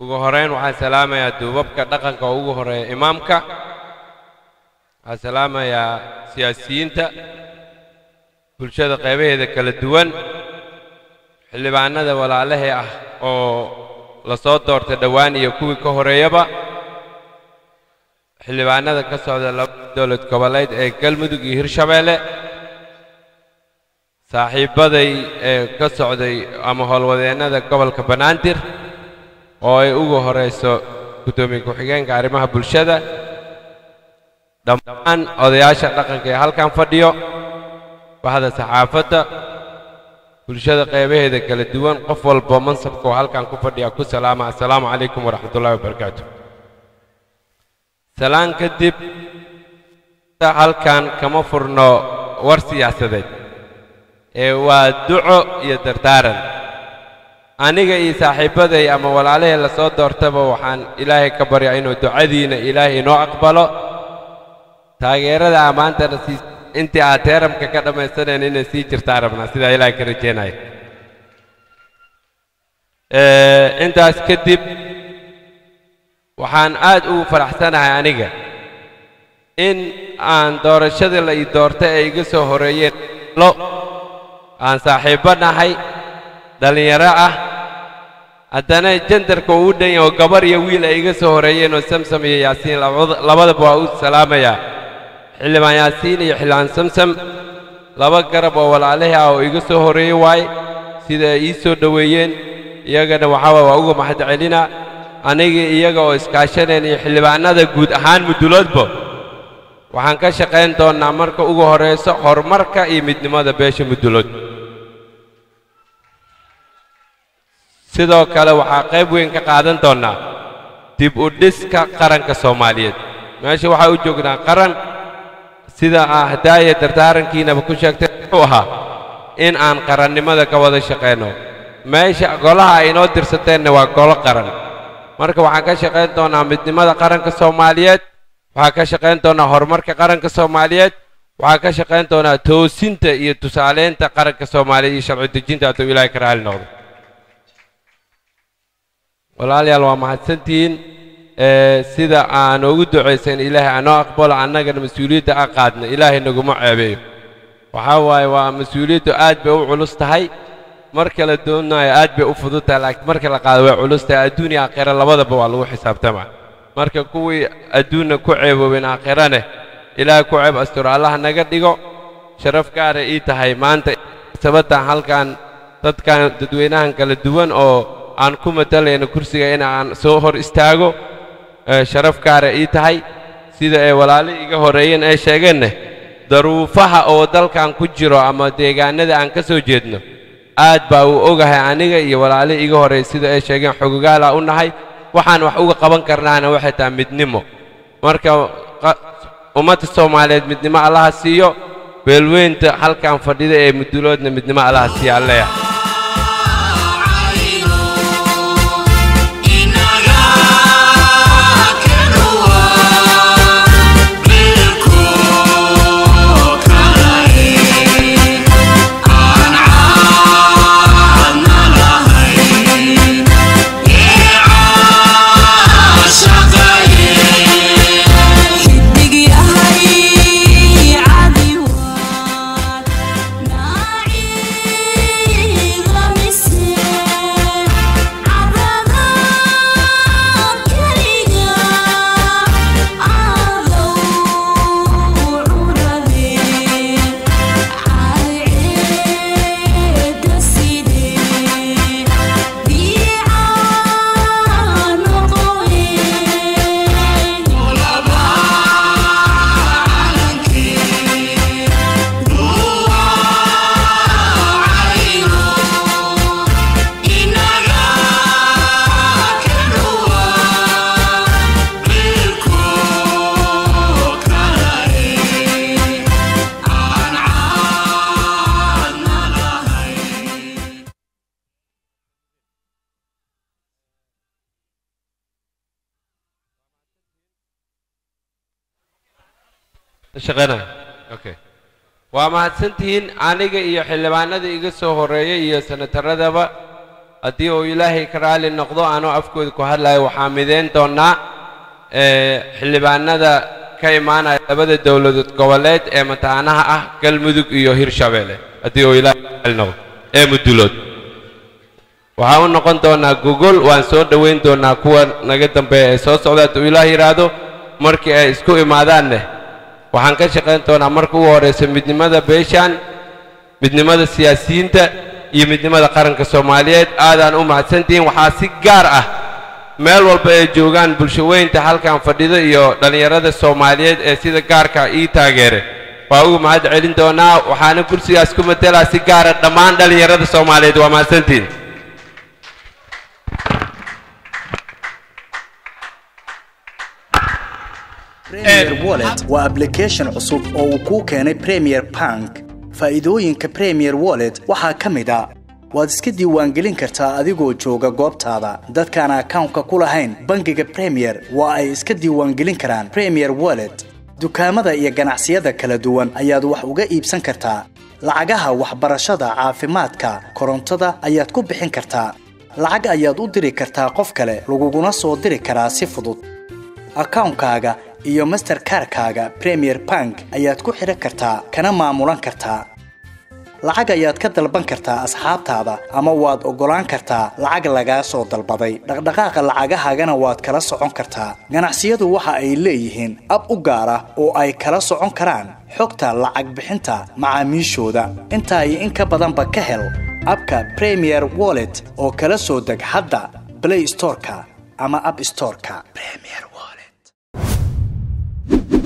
ugu horeyn waxaan salaamayaa duubabka dhaqanka oo ugu horeeya imaamka waxaan salaamayaa siyaasiyiinta bulshada qaybaheeda kala duwan xildhibaanada walaalahee ah oo la soo doortay dhowaan iyo kuwii ka horeeyaba xildhibaanada ka socda laba dowlad goboleed ee galmudug iyo hirshabeelle saaxiibbaday ee ka socday ama howlwadeennada gobolka banaadir oo ay ugu horayso guddoomiye ku-xigeenka arrimaha bulshada dhammaan odayaasha dhaqanka ee halkan fadhiyo baxda saxaafadda bulshada qaybaheeda kala duwan qof walba mansabka oo halkan ku fadhiya ku salaama assalaamu calaykum waraxmatullahi wabarakaatu salaan kadib halkan kama furno war siyaasadeed ee waa duco iyo dardaaran aniga iyo saaxiibbaday ama walaalahee la soo doortaba waxaan ilaahay ka baryaa inuu ducadiina ilaahay inoo aqbalo taageerada ammaantana sii intii aad teeramka ka dhammaysaneen inay sii jirtaa rabnaa sidaa ilaahay ka rajeynaya intaas kadib waxaan aad ugu faraxsanahay aniga in aan doorashadii la ii doortay ay iga soo horeeyeen lo aan saaxiibbo nahay dhallinyaro ah haddana jandarka uu u dhan yahay oo gabar iyo wiil ay iga soo horeeyeen oo samsam iyo yaasiin labadaba waa u salaamayaa xildhibaan yaasiin iyo xildhibaan samsam laba garab oo walaalihii ah oo iga soo horeeyey waaye sida ay ii soo dhoweeyeen iyagana waxaa waay waa uga mahad celina anigii iyaga oo iskaashaneen iyo xildhibaanada guud ahaan muduloodba waxaan ka shaqayn doonnaa marka ugu horayso horumarka iyo midnimada beesha mudulood sidoo kale waxaa qayb weyn ka qaadan doonnaa dib u dhiska qaranka soomaaliyeed meesha waxaa u joognaa qaran sida ah hadaaya dardaarankiinaba ku sheegtay wuxuu ahaa in aan qarannimada ka wada shaqayno meesha golaha ay inoo dirsateenna waa golo qaran marka waxaan ka shaqayn doonnaa midnimada qaranka soomaaliyeed waxaan ka shaqayn doonnaa horumarka qaranka soomaaliyeed waxaan ka shaqayn doonnaa toosinta iyo tusaaleynta qaranka soomaaliyeed iyo sharci dejinta hadduu ilaahay ka raali noqdo walaalayaal waa mahadsantihiin sida aan ugu ducaysan ilaahay anoo aqbalo annagana mas-uuliyadda a qaadna ilaahay naguma ceebeeyo waxaa waaye waa mas-uuliyaddu aad bay u culus tahay marka la doonayo aad bay u fudud tahay laakiin marka la qaado way culus tahay adduun iyo aakhira labadaba waa lagu xisaabtamaa marka kuwii adduunna ku ceeboobeen aakhirane ilaahay ku ceeb asturo allah naga dhigo sharaf gaara ii tahay maanta sabatan halkan dadkan dadweynahan kala duwan oo aan ku matalayno kursiga in aan soo hor istaago sharaf gaara ii tahay sida ay walaali iga horreeyeen ay sheegeenne daruufaha oo dalkan ku jiro ama deegaanada aan ka soo jeedno aad baa uu ogahay aniga iyo walaali iga horreey sida ay sheegeen xogogaala u nahay waxaan wax uga qaban karnaana waxay tahay midnimo marka ummadda soomaaliyeed midnimo allaha siiyo beelweynta halkan fadhida ee muduloodna midnimo allaha siiya alleya shaqeynaya okay waa mahadsantihiin aniga iyo xildhibaanada iga soo horreeyay iyo senataradaba haddii uu ilaahay ka raali noqdo anoo afkooda ku hadlayo waxaa midayn doonnaa xildhibaanada ka imaanaya labada dowladood goboleed ee mataanaha ah galmudug iyo hirshabeelle haddii uu ilaahay ka raali noqdo ee mudulood waxaan u noqon doonnaa gogol waan soo dhowayn doonnaa kuwa naga dambeeya ee soo socda hadduu ilaah yidhaahdo markii ay isku imaadaanne waxaan ka shaqayn doonaa marka ugu horraysa midnimada beeshaan midnimada siyaasiyiinta iyo midnimada qaranka soomaaliyeed aadaan u mahadsantihiin waxaa si gaar ah meel walba ay joogaan bulshaweynta halkan fadhida iyo dhallinyarada soomaaliyeed ee sida gaarka ii taageere waa ugu mahad celin doonaa waxaana kursigaas ku matelaa si gaara dhammaan dhallinyarada soomaaliyeed waa mahadsantihiin Premier Wallet waa application cusub oo uu kuu keenay Premier Bank. Faa'iidooyinka Premier Wallet waxaa ka mid ah waad iska diiwaangelin kartaa adigoo jooga goobtaada. Dadkaan akawnka ku lahayn bangiga Premier waa ay iska diiwaangelin karaan Premier Wallet. Dukaamada iyo ganacsiyada kala duwan ayaad wax uga iibsan kartaa. Lacagaha waxbarashada, caafimaadka, korontada ayaad ku bixin kartaa. Lacag ayaad u diri kartaa qof kale, laguguna soo diri karaa si fudud. akawnkaaga iyo masterkarkaaga premier bank ayaad ku xidhan kartaa kana maamulan kartaa lacag ayaad ka dalban kartaa asxaabtaada ama waad oggolaan kartaa lacag lagaa soo dalbaday dhaqdhaqaaqa lacagahaagana waad kala socon kartaa ganacsiyadu waxa ay leeyihiin ab u gaar ah oo ay kala socon karaan xogta lacag bixinta macaamiishooda intaa iyo in ka badanba ka hel abka premier wallet oo kala soo deg hadda play storeka ama app storeka premier